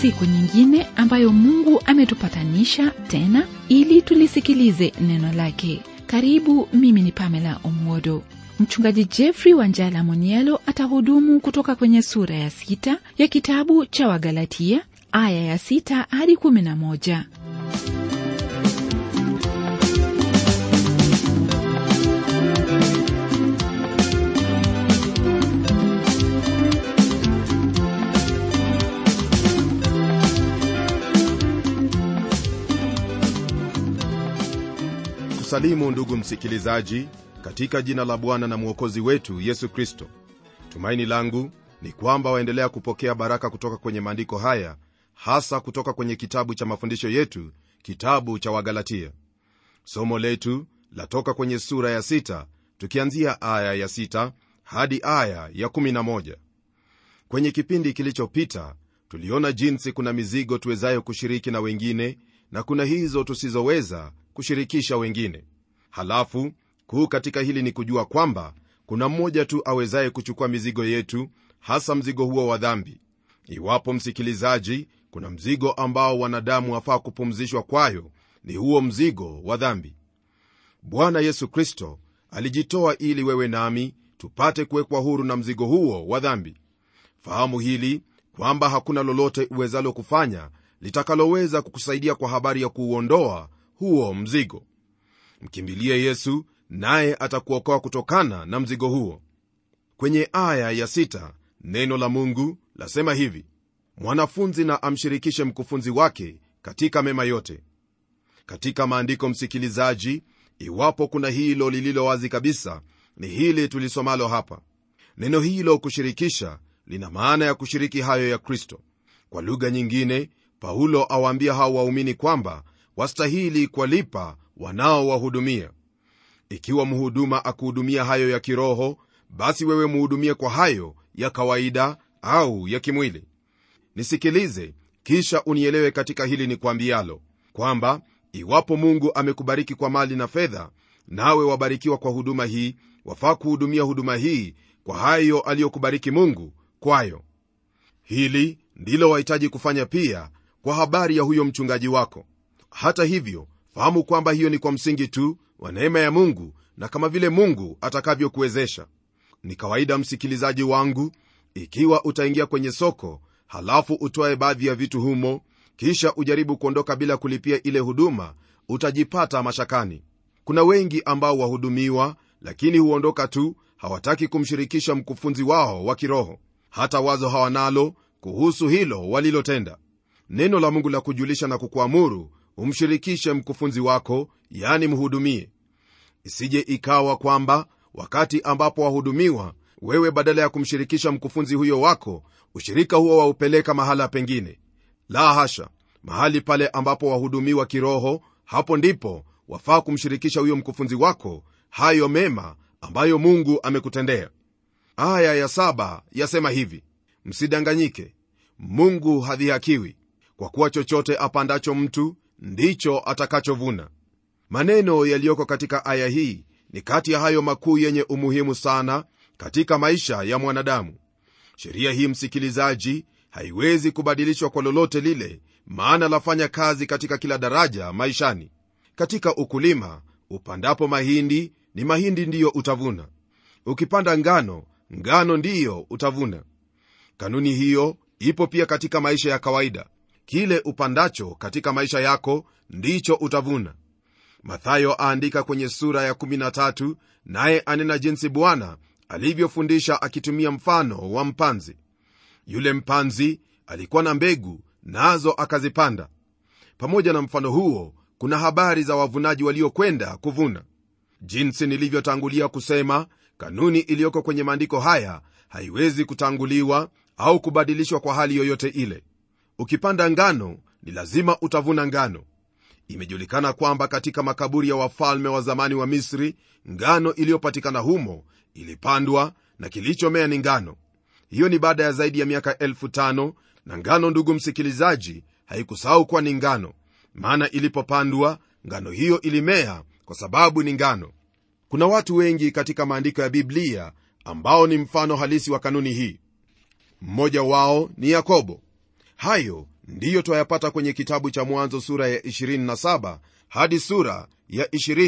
siku nyingine ambayo mungu ametupatanisha tena ili tulisikilize neno lake karibu mimi ni pamela omwodo mchungaji jeffrey wanjala monielo atahudumu kutoka kwenye sura ya sita ya kitabu cha wagalatia aya ya sita hadi kumi na moja kusalimu ndugu msikilizaji katika jina la bwana na mwokozi wetu yesu kristo tumaini langu ni kwamba waendelea kupokea baraka kutoka kwenye maandiko haya hasa kutoka kwenye kitabu cha mafundisho yetu kitabu cha wagalatia somo letu latoka kwenye sura ya sita tukianzia aya ya sita hadi aya ya kumi na moja kwenye kipindi kilichopita tuliona jinsi kuna mizigo tuwezayo kushiriki na wengine na kuna hizo tusizoweza kushirikisha wengine halafu kuu katika hili ni kujua kwamba kuna mmoja tu awezaye kuchukua mizigo yetu hasa mzigo huo wa dhambi iwapo msikilizaji kuna mzigo ambao wanadamu wafaa kupumzishwa kwayo ni huo mzigo wa dhambi bwana yesu kristo alijitoa ili wewe nami tupate kuwekwa huru na mzigo huo wa dhambi fahamu hili kwamba hakuna lolote uwezalo kufanya litakaloweza kukusaidia kwa habari ya kuuondoa huo mzigo mkimbilie yesu naye atakuokoa kutokana na mzigo huo kwenye aya ya sita, neno la mungu lasema hivi mwanafunzi na amshirikishe mkufunzi wake katika mema yote katika maandiko msikilizaji iwapo kuna hilo lililo wazi kabisa ni hili tulisomalo hapa neno hilo kushirikisha lina maana ya kushiriki hayo ya kristo kwa lugha nyingine paulo awaambia hao waumini kwamba wastahili kuwalipa wanaowahudumia ikiwa mhuduma akuhudumia hayo ya kiroho basi wewe muhudumie kwa hayo ya kawaida au ya kimwili nisikilize kisha unielewe katika hili ni kwambialo kwamba iwapo mungu amekubariki kwa mali na fedha nawe wabarikiwa kwa huduma hii wafaa kuhudumia huduma hii kwa hayo aliyokubariki mungu kwayo hili ndilo wahitaji kufanya pia kwa habari ya huyo mchungaji wako hata hivyo fahamu kwamba hiyo ni kwa msingi tu wa neema ya mungu na kama vile mungu atakavyokuwezesha ni kawaida msikilizaji wangu ikiwa utaingia kwenye soko halafu utoe baadhi ya vitu humo kisha ujaribu kuondoka bila kulipia ile huduma utajipata mashakani kuna wengi ambao wahudumiwa lakini huondoka tu hawataki kumshirikisha mkufunzi wao wa kiroho hata wazo hawanalo kuhusu hilo walilotenda neno la mungu la kujulisha na kukuamuru umshirikishe mkufunzi wako yani mhudumie isije ikawa kwamba wakati ambapo wahudumiwa wewe badala ya kumshirikisha mkufunzi huyo wako ushirika huo waupeleka mahala pengine la hasha mahali pale ambapo wahudumiwa kiroho hapo ndipo wafaa kumshirikisha huyo mkufunzi wako hayo mema ambayo mungu amekutendea aya ya saba yasema hivi msidanganyike mungu hadhihakiwi kwa kuwa chochote apandacho mtu ndicho atakachovuna maneno yaliyoko katika aya hii ni kati ya hayo makuu yenye umuhimu sana katika maisha ya mwanadamu sheria hii msikilizaji haiwezi kubadilishwa kwa lolote lile maana lafanya kazi katika kila daraja maishani katika ukulima upandapo mahindi ni mahindi ndiyo utavuna ukipanda ngano ngano ndiyo utavuna kanuni hiyo ipo pia katika maisha ya kawaida kile upandacho katika maisha yako ndicho utavuna mathayo aandika kwenye sura ya 13 naye anena jinsi bwana alivyofundisha akitumia mfano wa mpanzi yule mpanzi alikuwa na mbegu nazo akazipanda pamoja na mfano huo kuna habari za wavunaji waliokwenda kuvuna jinsi nilivyotangulia kusema kanuni iliyoko kwenye maandiko haya haiwezi kutanguliwa au kubadilishwa kwa hali yoyote ile ukipanda ngano ni lazima utavuna ngano imejulikana kwamba katika makaburi ya wafalme wa zamani wa misri ngano iliyopatikana humo ilipandwa na kilichomea ni ngano hiyo ni baada ya zaidi ya miaka elfu tano na ngano ndugu msikilizaji haikusahau kuwa ni ngano maana ilipopandwa ngano hiyo ilimea kwa sababu ni ngano kuna watu wengi katika maandiko ya biblia ambao ni mfano halisi wa kanuni hii mmoja wao ni yakobo hayo ndiyo twayapata kwenye kitabu cha mwanzo sura ya 27 hadi sura ya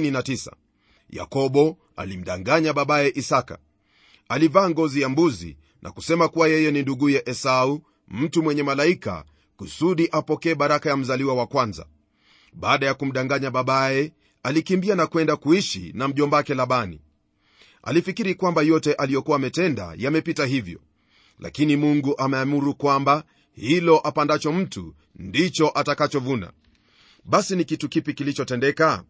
29 yakobo alimdanganya babaye isaka alivaa ngozi ya mbuzi na kusema kuwa yeye ni nduguye esau mtu mwenye malaika kusudi apokee baraka ya mzaliwa wa kwanza baada ya kumdanganya babaye alikimbia na kwenda kuishi na mjombake labani alifikiri kwamba yote aliyokuwa ametenda yamepita hivyo lakini mungu ameamuru kwamba hilo apandacho mtu ndicho atakachovuna basi ni kitu kipi kilichotendeka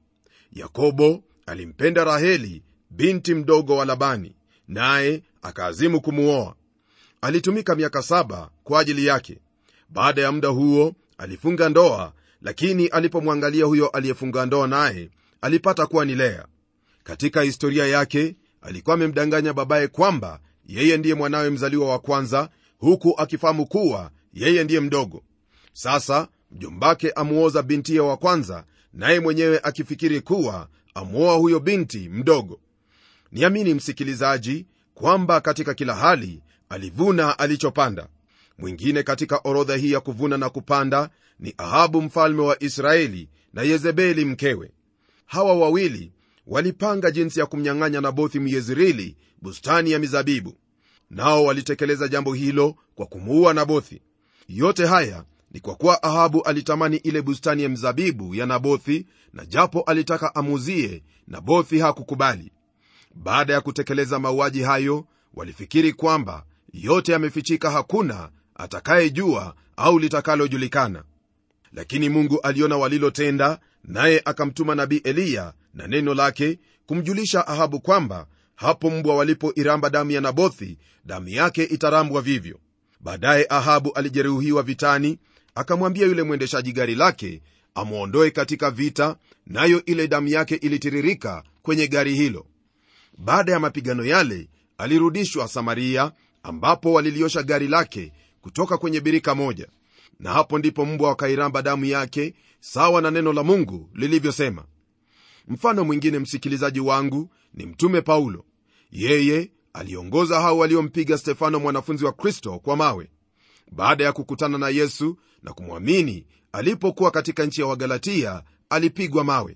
yakobo alimpenda raheli binti mdogo wa labani naye akaazimu kumuoa alitumika miaka saba kwa ajili yake baada ya muda huo alifunga ndoa lakini alipomwangalia huyo aliyefunga ndoa naye alipata kuwa ni lea katika historia yake alikuwa amemdanganya babaye kwamba yeye ndiye mwanawe mzaliwa wa kwanza huku akifahamu kuwa yeye ndiye mdogo sasa mjombake amuoza bintiye wa kwanza naye mwenyewe akifikiri kuwa amwoa huyo binti mdogo niamini msikilizaji kwamba katika kila hali alivuna alichopanda mwingine katika orodha hii ya kuvuna na kupanda ni ahabu mfalme wa israeli na yezebeli mkewe hawa wawili walipanga jinsi ya kumnyang'anya nabothi myezreeli bustani ya mizabibu nao walitekeleza jambo hilo kwa kumuua nabothi yote haya ni kwa kuwa ahabu alitamani ile bustani ya mzabibu ya nabothi na japo alitaka amuuzie nabothi hakukubali baada ya kutekeleza mauaji hayo walifikiri kwamba yote yamefichika hakuna atakayejua au litakalojulikana lakini mungu aliona walilotenda naye akamtuma nabii eliya na neno lake kumjulisha ahabu kwamba hapo mbwa walipoiramba damu ya nabothi damu yake itarambwa vivyo baadaye ahabu alijeruhiwa vitani akamwambia yule mwendeshaji gari lake amwondoe katika vita nayo ile damu yake ilitiririka kwenye gari hilo baada ya mapigano yale alirudishwa samaria ambapo waliliosha gari lake kutoka kwenye birika moja na hapo ndipo mbwa wakairamba damu yake sawa na neno la mungu lilivyosema mfano mwingine msikilizaji wangu ni mtume paulo yeye aliongoza hao waliompiga stefano mwanafunzi wa kristo kwa mawe baada ya kukutana na yesu na kumwamini alipokuwa katika nchi ya wagalatia alipigwa mawe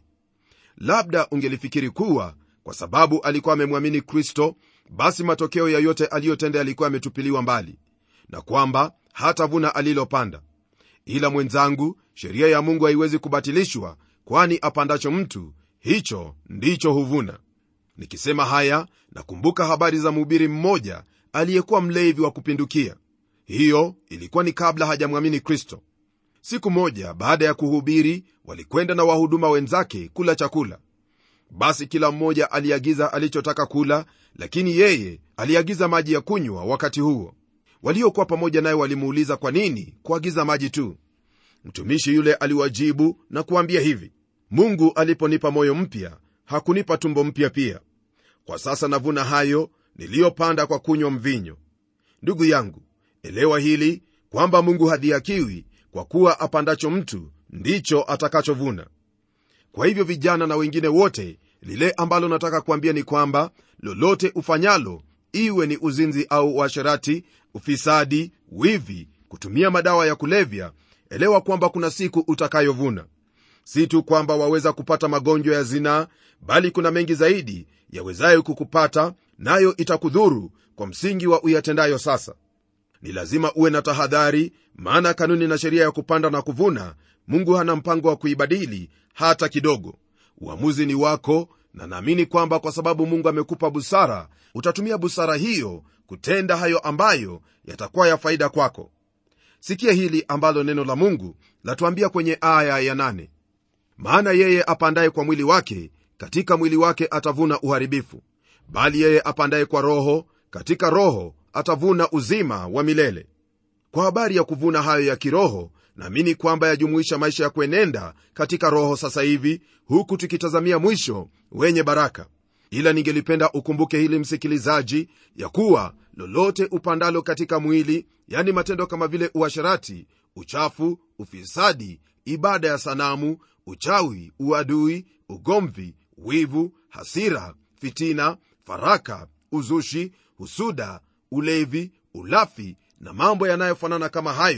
labda ungelifikiri kuwa kwa sababu alikuwa amemwamini kristo basi matokeo ya yote aliyotenda yalikuwa yametupiliwa mbali na kwamba hatavuna alilopanda ila mwenzangu sheria ya mungu haiwezi kubatilishwa kwani apandacho mtu hicho ndicho huvuna nikisema haya nakumbuka habari za mhubiri mmoja aliyekuwa mlevi wa kupindukia hiyo ilikuwa ni kabla hajamwamini kristo siku moja baada ya kuhubiri walikwenda na wahuduma wenzake kula chakula basi kila mmoja aliagiza alichotaka kula lakini yeye aliagiza maji ya kunywa wakati huo waliokuwa pamoja naye walimuuliza kwa nini kuagiza maji tu mtumishi yule aliwajibu na kuambia hivi mungu aliponipa moyo mpya hakunipa tumbo mpya pia kwa sasa navuna hayo niliyopanda kwa kunywa mvinyo ndugu yangu elewa hili kwamba mungu hadhiakiwi kwa kuwa apandacho mtu ndicho atakachovuna kwa hivyo vijana na wengine wote lile ambalo nataka kuambia ni kwamba lolote ufanyalo iwe ni uzinzi au uasherati ufisadi wivi kutumia madawa ya kulevya elewa kwamba kuna siku utakayovuna si tu kwamba waweza kupata magonjwa ya zinaa bali kuna mengi zaidi yawezayo kukupata nayo itakudhuru kwa msingi wa uyatendayo sasa ni lazima uwe na tahadhari maana kanuni na sheria ya kupanda na kuvuna mungu hana mpango wa kuibadili hata kidogo uamuzi ni wako na naamini kwamba kwa sababu mungu amekupa busara utatumia busara hiyo kutenda hayo ambayo yatakuwa ya faida kwako sikia hili ambalo neno la mungu latuambia kwenye aya ya nane. maana yeye apandaye kwa mwili wake katika mwili wake atavuna uharibifu bali yeye apandaye kwa roho katika roho atavuna uzima wa milele kwa habari ya kuvuna hayo ya kiroho naamini kwamba yajumuisha maisha ya kuenenda katika roho sasa hivi huku tukitazamia mwisho wenye baraka ila ningelipenda ukumbuke hili msikilizaji ya kuwa lolote upandalo katika mwili yani matendo kama vile uasharati uchafu ufisadi ibada ya sanamu uchawi uadui ugomvi wivu hasira fitina faraka uzushi husuda ulevi ulafi na mambo yanayofanana kama hayo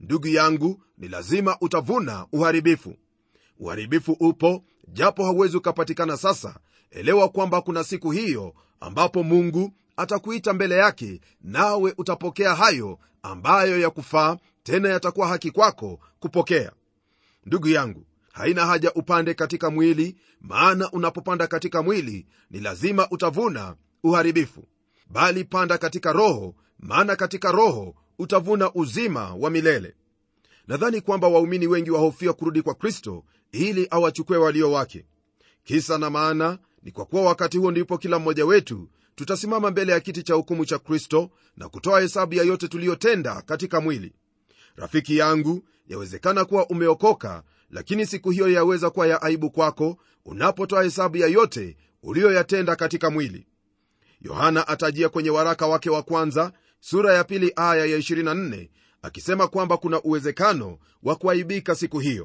ndugu yangu ni lazima utavuna uharibifu uharibifu upo japo hauwezi ukapatikana sasa elewa kwamba kuna siku hiyo ambapo mungu atakuita mbele yake nawe utapokea hayo ambayo ya kufaa tena yatakuwa haki kwako kupokea ndugu yangu haina haja upande katika mwili maana unapopanda katika mwili ni lazima utavuna uharibifu bali panda katika roho maana katika roho utavuna uzima wa milele nadhani kwamba waumini wengi wahofia kurudi kwa kristo ili awachukue walio wake kisa na maana ni kwa kuwa wakati huo ndipo kila mmoja wetu tutasimama mbele ya kiti cha hukumu cha kristo na kutoa hesabu ya yote tuliyotenda katika mwili rafiki yangu yawezekana kuwa umeokoka lakini siku hiyo yaweza kuwa ya aibu kwako unapotoa hesabu ya yote uliyoyatenda katika mwili yohana atajia kwenye waraka wake wa kwanza sura ya pili aya ya 24 akisema kwamba kuna uwezekano wa kuaibika siku hiyo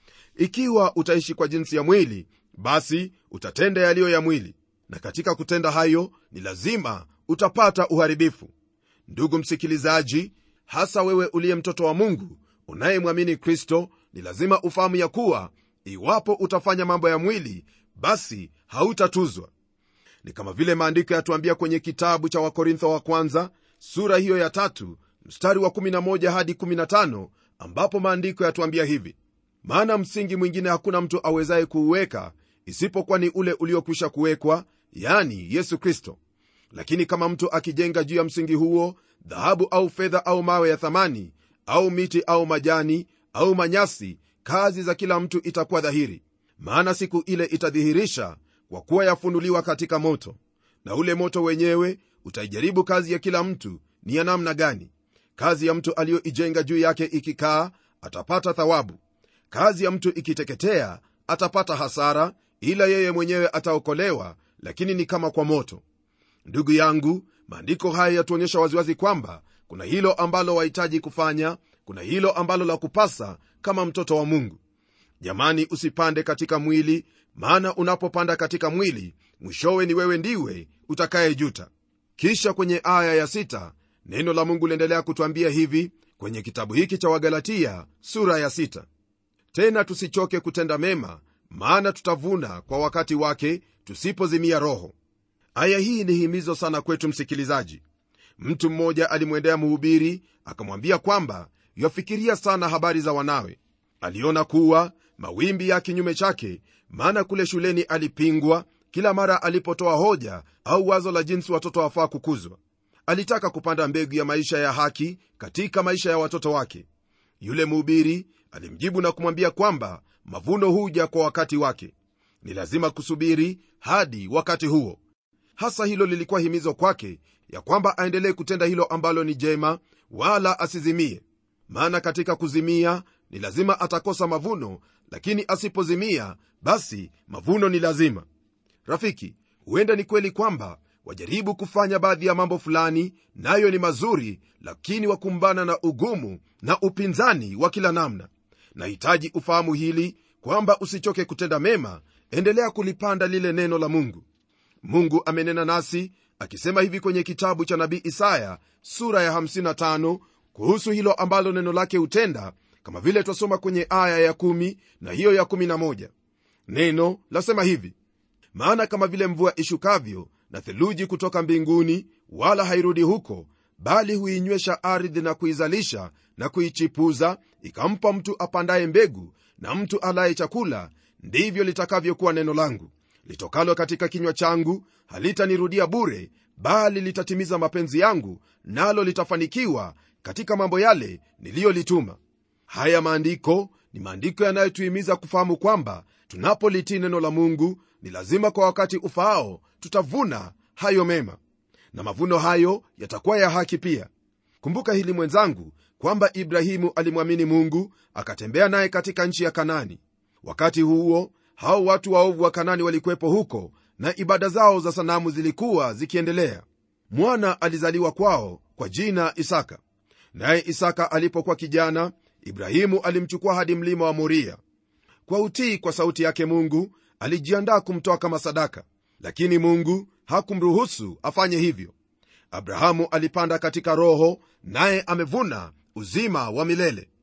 ikiwa utaishi kwa jinsi ya mwili basi utatenda yaliyo ya mwili na katika kutenda hayo ni lazima utapata uharibifu ndugu msikilizaji hasa wewe uliye mtoto wa mungu unayemwamini kristo ni lazima ufahamu ya kuwa iwapo utafanya mambo ya mwili basi hautatuzwa ni kama vile maandiko yatuambia kwenye kitabu cha wakorintho wa kwanza sura hiyo ya tatu mstari wa 11 hadi 15 ambapo maandiko yatuambia hivi maana msingi mwingine hakuna mtu awezaye kuuweka isipokuwa ni ule uliokwisha kuwekwa yani yesu kristo lakini kama mtu akijenga juu ya msingi huo dhahabu au fedha au mawe ya thamani au miti au majani au manyasi kazi za kila mtu itakuwa dhahiri maana siku ile itadhihirisha kwa kuwa yafunuliwa katika moto na ule moto wenyewe utaijaribu kazi ya kila mtu ni ya namna gani kazi ya mtu aliyoijenga juu yake ikikaa atapata thawabu kazi ya mtu ikiteketea atapata hasara ila yeye mwenyewe ataokolewa lakini ni kama kwa moto ndugu yangu maandiko haya yatuonyesha waziwazi kwamba kuna hilo ambalo wahitaji kufanya kuna hilo ambalo la kupasa kama mtoto wa mungu jamani usipande katika mwili maana unapopanda katika mwili mwishowe ni wewe ndiwe utakayejuta kisha kwenye aya ya sita, neno la mungu liendelea kutwambia hivi kwenye kitabu hiki cha wagalatia sura ya sita. tena tusichoke kutenda mema maana tutavuna kwa wakati wake tusipozimia roho aya hii ni himizo sana kwetu msikilizaji mtu mmoja alimwendea mhubiri akamwambia kwamba yafikiria sana habari za wanawe aliona kuwa mawimbi ya kinyume chake maana kule shuleni alipingwa kila mara alipotoa hoja au wazo la jinsi watoto wafaa kukuzwa alitaka kupanda mbegu ya maisha ya haki katika maisha ya watoto wake yule mhubiri alimjibu na kumwambia kwamba mavuno huja kwa wakati wake ni lazima kusubiri hadi wakati huo hasa hilo lilikuwa himizo kwake ya kwamba aendelee kutenda hilo ambalo ni jema wala asizimie maana katika kuzimia ni lazima atakosa mavuno lakini asipozimia basi mavuno ni lazima rafiki huenda ni kweli kwamba wajaribu kufanya baadhi ya mambo fulani nayo ni mazuri lakini wakumbana na ugumu na upinzani wa kila namna nahitaji ufahamu hili kwamba usichoke kutenda mema endelea kulipanda lile neno la mungu mungu amenena nasi akisema hivi kwenye kitabu cha nabii isaya sura ya 55 kuhusu hilo ambalo neno lake hutenda kama vile twasoma kwenye aya ya 1 na hiyo ya 11 neno lasema hivi maana kama vile mvua ishukavyo na theluji kutoka mbinguni wala hairudi huko bali huinywesha ardhi na kuizalisha na kuichipuza ikampa mtu apandaye mbegu na mtu alaye chakula ndivyo litakavyokuwa neno langu litokalo katika kinywa changu halitanirudia bure bali litatimiza mapenzi yangu nalo litafanikiwa katika mambo yale niliyolituma haya maandiko ni maandiko yanayotuhimiza kufahamu kwamba tunapolitii neno la mungu ni lazima kwa wakati ufaao tutavuna hayo mema na mavuno hayo yatakuwa ya haki pia kumbuka hili mwenzangu kwamba ibrahimu alimwamini mungu akatembea naye katika nchi ya kanani wakati huo hao watu waovu wa kanani walikuwepo huko na ibada zao za sanamu zilikuwa zikiendelea mwana alizaliwa kwao kwa jina isaka naye isaka alipokuwa kijana ibrahimu alimchukua hadi mlima wa moria kwa utii kwa sauti yake mungu alijiandaa kumtoa kama sadaka lakini mungu hakumruhusu afanye hivyo abrahamu alipanda katika roho naye amevuna uzima wa milele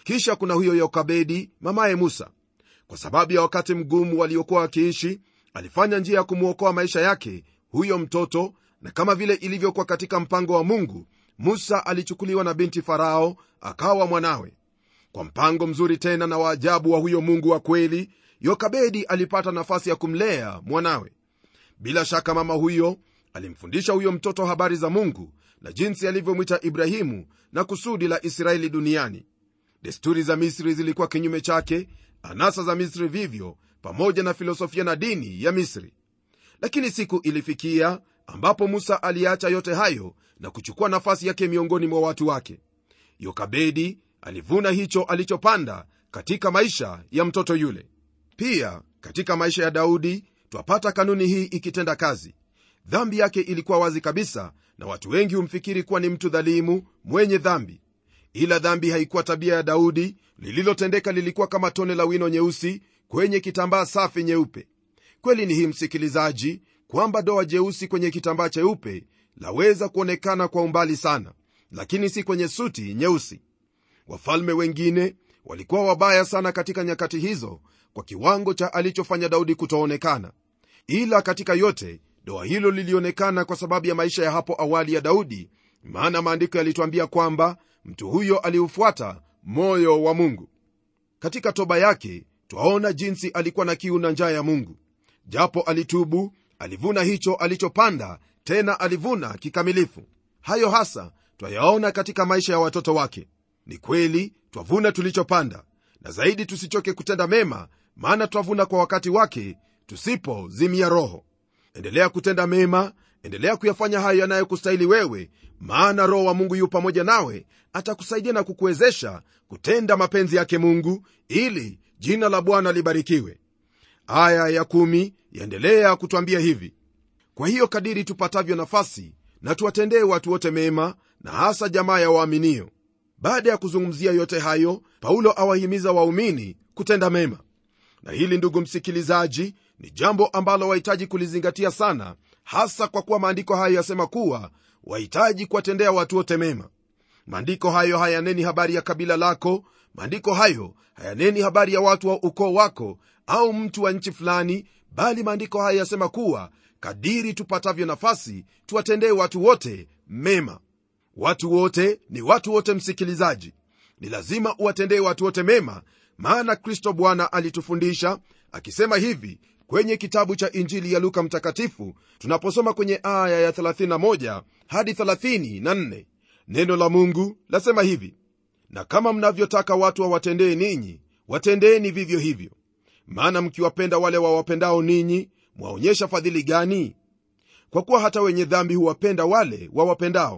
kisha kuna huyo yokabedi mamaye musa kwa sababu ya wakati mgumu waliokuwa wakiishi alifanya njia ya kumwokoa maisha yake huyo mtoto na kama vile ilivyokuwa katika mpango wa mungu musa alichukuliwa na binti farao akawa mwanawe kwa mpango mzuri tena na waajabu wa huyo mungu wa kweli yokabedi alipata nafasi ya kumlea mwanawe bila shaka mama huyo alimfundisha huyo mtoto habari za mungu na jinsi alivyomwita ibrahimu na kusudi la israeli duniani desturi za misri zilikuwa kinyume chake anasa za misri vivyo pamoja na filosofia na dini ya misri lakini siku ilifikia ambapo musa aliacha yote hayo na kuchukua nafasi yake miongoni mwa watu wake yokabedi alivuna hicho alichopanda katika maisha ya mtoto yule pia katika maisha ya daudi twapata kanuni hii ikitenda kazi dhambi yake ilikuwa wazi kabisa na watu wengi humfikiri kuwa ni mtu dhalimu mwenye dhambi ila dhambi haikuwa tabia ya daudi lililotendeka lilikuwa kama tone la wino nyeusi kwenye kitambaa safi nyeupe kweli ni hii msikilizaji kwamba doa jeusi kwenye kitambaa cheupe laweza kuonekana kwa umbali sana lakini si kwenye suti nyeusi wafalme wengine walikuwa wabaya sana katika nyakati hizo kwa kiwango cha alichofanya daudi kutoonekana ila katika yote doa hilo lilionekana kwa sababu ya maisha ya hapo awali ya daudi maana maandiko yalitwambia kwamba mtu huyo aliufuata moyo wa mungu katika toba yake twaona jinsi alikuwa na kiu na njaa ya mungu japo alitubu alivuna hicho alichopanda tena alivuna kikamilifu hayo hasa twayaona katika maisha ya watoto wake ni kweli twavuna tulichopanda na zaidi tusichoke kutenda mema maana twavuna kwa wakati wake tusipozimia roho endelea kutenda mema endelea kuyafanya hayo yanayokustahili wewe maana roho wa mungu yu pamoja nawe atakusaidia na kukuwezesha kutenda mapenzi yake mungu ili jina la bwana libarikiwe aya ya kumi yaendelea kutwambia hivi kwa hiyo kadiri tupatavyo nafasi na tuwatendee watu wote mema na hasa jamaa ya waaminio baada ya kuzungumzia yote hayo paulo awahimiza waumini kutenda mema na hili ndugu msikilizaji ni jambo ambalo wahitaji kulizingatia sana hasa kwa kuwa maandiko hayo yasema kuwa wahitaji kuwatendea watu wote mema maandiko hayo hayaneni habari ya kabila lako maandiko hayo hayaneni habari ya watu wa ukoo wako au mtu wa nchi fulani bali maandiko hayo yasema kuwa kadiri tupatavyo nafasi tuwatendee watu wote mema watu wote ni watu wote msikilizaji ni lazima uwatendee watu wote mema maana kristo bwana alitufundisha akisema hivi kwenye kitabu cha injili ya luka mtakatifu tunaposoma kwenye aya ya 31 hadi 34 neno la mungu lasema hivi na kama mnavyotaka watu wawatendee ninyi watendeeni vivyo hivyo maana mkiwapenda wale wawapendao ninyi mwaonyesha fadhili gani kwa kuwa hata wenye dhambi huwapenda wale wawapendao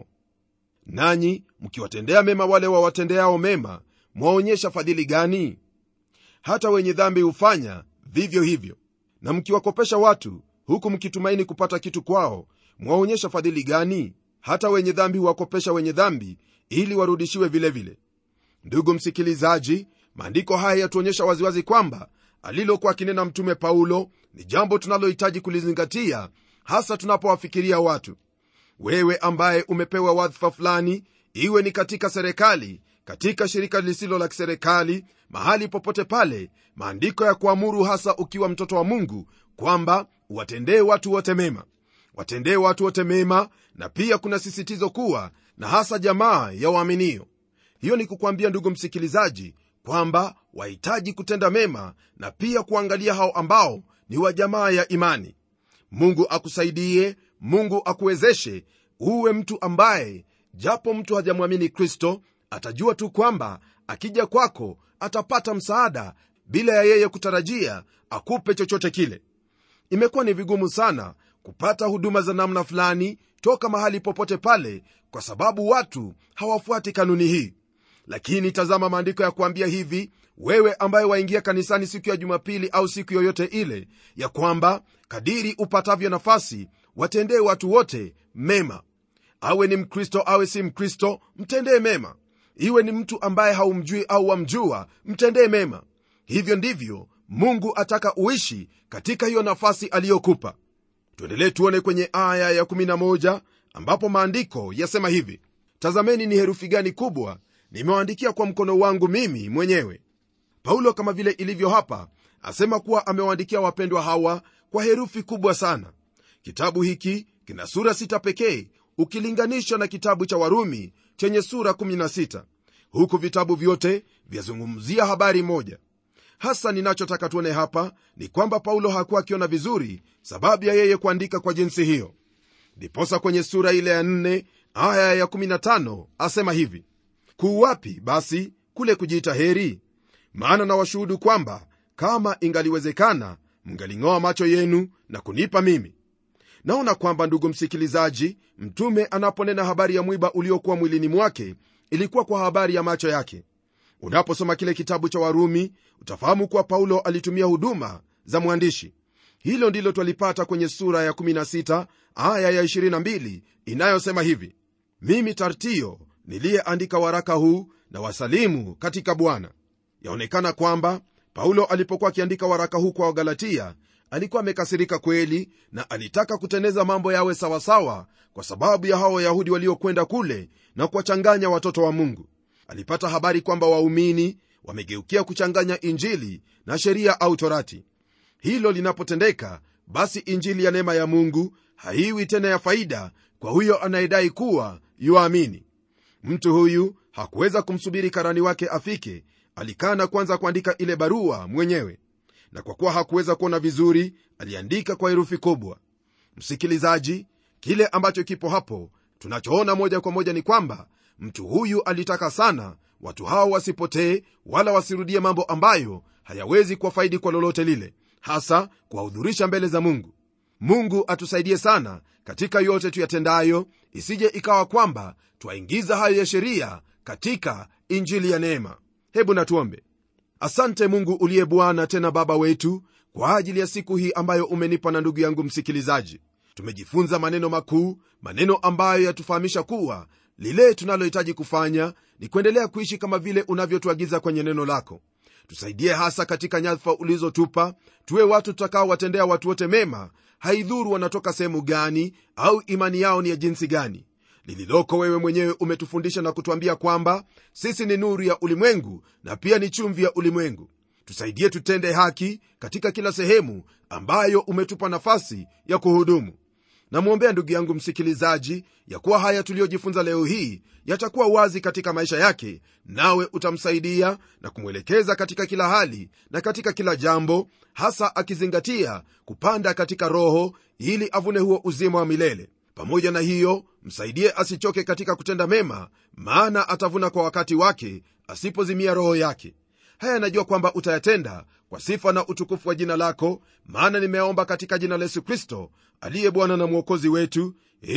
nanyi mkiwatendea mema wale wawatendeao mema mwaonyesha fadhili gani hata wenye dhambi hufanya vivyo hivyo na mkiwakopesha watu huku mkitumaini kupata kitu kwao mwaonyesha fadhili gani hata wenye dhambi huwakopesha wenye dhambi ili warudishiwe vilevile vile. ndugu msikilizaji maandiko haya yatuonyesha waziwazi kwamba alilokuwa akinena mtume paulo ni jambo tunalohitaji kulizingatia hasa tunapowafikiria watu wewe ambaye umepewa wadhifa fulani iwe ni katika serikali katika shirika lisilo la kiserikali mahali popote pale maandiko ya kuamuru hasa ukiwa mtoto wa mungu kwamba uwatendee watu wote mema watendee watu wote mema na pia kuna sisitizo kuwa na hasa jamaa ya waaminio hiyo ni kukwambia ndugu msikilizaji kwamba wahitaji kutenda mema na pia kuangalia hao ambao ni wa jamaa ya imani mungu akusaidie mungu akuwezeshe uwe mtu ambaye japo mtu hajamwamini kristo atajua tu kwamba akija kwako atapata msaada bila ya yeye kutarajia akupe chochote kile imekuwa ni vigumu sana kupata huduma za namna fulani toka mahali popote pale kwa sababu watu hawafuati kanuni hii lakini tazama maandiko ya kuambia hivi wewe ambaye waingia kanisani siku ya jumapili au siku yoyote ile ya kwamba kadiri upatavyo nafasi watendee watu wote mema awe ni mkristo awe si mkristo mtendee mema iwe ni mtu ambaye haumjui au wamjua mtendee mema hivyo ndivyo mungu ataka uishi katika hiyo nafasi aliyokupa tuendelee tuone kwenye aya ya11 ambapo maandiko yasema hivi tazameni ni herufi gani kubwa nimewaandikia kwa mkono wangu mimi mwenyewe paulo kama vile ilivyo hapa asema kuwa amewaandikia wapendwa hawa kwa herufi kubwa sana kitabu hiki kina sura sita pekee ukilinganisha na kitabu cha warumi chenye sura 16 huku vitabu vyote vyazungumzia habari moja hasa ninachotaka tuone hapa ni kwamba paulo hakuwa akiona vizuri sababu ya yeye kuandika kwa jinsi hiyo ndiposa kwenye sura ile ya 4 aya ya 15 asema hivi kuuwapi basi kule kujiita heri maana na washuhudu kwamba kama ingaliwezekana mngaling'oa macho yenu na kunipa mimi naona kwamba ndugu msikilizaji mtume anaponena habari ya mwiba uliokuwa mwilini mwake ilikuwa kwa habari ya macho yake unaposoma kile kitabu cha warumi utafahamu kuwa paulo alitumia huduma za mwandishi hilo ndilo twalipata kwenye sura ya 16 aya ya 22 inayosema hivi mimi tartio niliyeandika waraka huu na wasalimu katika bwana yaonekana kwamba paulo alipokuwa akiandika waraka huu kwa wagalatia alikuwa amekasirika kweli na alitaka kuteneza mambo yawe sawasawa kwa sababu ya hao wayahudi waliokwenda kule na kuwachanganya watoto wa mungu alipata habari kwamba waumini wamegeukia kuchanganya injili na sheria au torati hilo linapotendeka basi injili ya neema ya mungu haiwi tena ya faida kwa huyo anayedai kuwa yuamini mtu huyu hakuweza kumsubiri karani wake afike alikaa na kwanza kuandika ile barua mwenyewe na kwa kuwa hakuweza kuona vizuri aliandika kwa herufi kubwa msikilizaji kile ambacho kipo hapo tunachoona moja kwa moja ni kwamba mtu huyu alitaka sana watu hao wasipotee wala wasirudie mambo ambayo hayawezi kuwafaidi kwa lolote lile hasa kuwahudhurisha mbele za mungu mungu atusaidie sana katika yote tuyatendayo isije ikawa kwamba twaingiza hayo ya sheria katika injili ya neema hebu natuombe asante mungu uliye bwana tena baba wetu kwa ajili ya siku hii ambayo umenipa na ndugu yangu msikilizaji tumejifunza maneno makuu maneno ambayo yatufahamisha kuwa lile tunalohitaji kufanya ni kuendelea kuishi kama vile unavyotuagiza kwenye neno lako tusaidie hasa katika nyadhifa ulizotupa tuwe watu tutakaowatendea watu wote mema haidhuru wanatoka sehemu gani au imani yao ni ya jinsi gani lililoko wewe mwenyewe umetufundisha na kutwambia kwamba sisi ni nuru ya ulimwengu na pia ni chumvi ya ulimwengu tusaidie tutende haki katika kila sehemu ambayo umetupa nafasi ya kuhudumu namwombea ndugu yangu msikilizaji ya kuwa haya tuliyojifunza leo hii yatakuwa wazi katika maisha yake nawe utamsaidia na kumwelekeza katika kila hali na katika kila jambo hasa akizingatia kupanda katika roho ili avune huo uzima wa milele pamoja na hiyo msaidie asichoke katika kutenda mema maana atavuna kwa wakati wake asipozimia roho yake haya najua kwamba utayatenda kwa sifa na utukufu wa jina lako maana nimeomba katika jina la yesu kristo aliye bwana na mwokozi wetu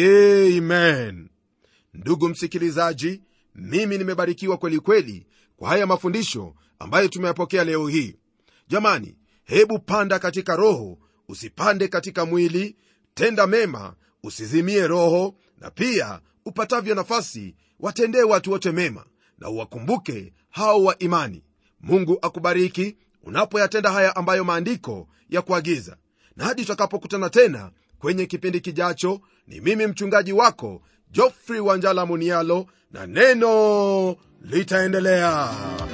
amen ndugu msikilizaji mimi nimebarikiwa kweli kweli kwa haya mafundisho ambayo tumeyapokea leo hii jamani hebu panda katika roho usipande katika mwili tenda mema usizimie roho na pia upatavyo nafasi watendee watu wote mema na uwakumbuke hao wa imani mungu akubariki unapoyatenda haya ambayo maandiko ya kuagiza na hadi tutakapokutana tena kwenye kipindi kijacho ni mimi mchungaji wako jofrey wanjala munialo na neno litaendelea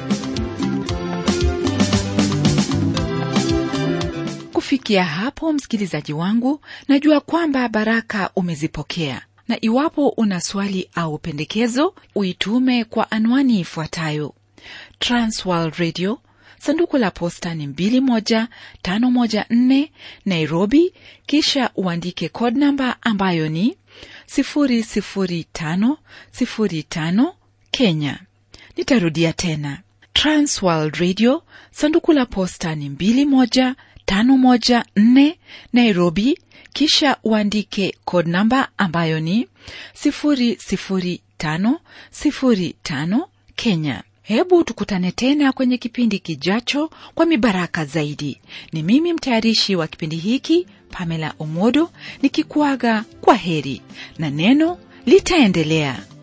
kufikia hapo msikilizaji wangu najua kwamba baraka umezipokea na iwapo una swali au pendekezo uitume kwa anwani ifuatayo transworld radio sanduku la posta ni 21514 nairobi kisha uandike code namba ambayo ni 00505 kenya nitarudia tena transworld radio sanduku la posta ni 21514 nairobi kisha uandike code namba ambayo ni 00505 kenya hebu tukutane tena kwenye kipindi kijacho kwa mibaraka zaidi ni mimi mtayarishi wa kipindi hiki pamela omodo nikikuaga kwa heri na neno litaendelea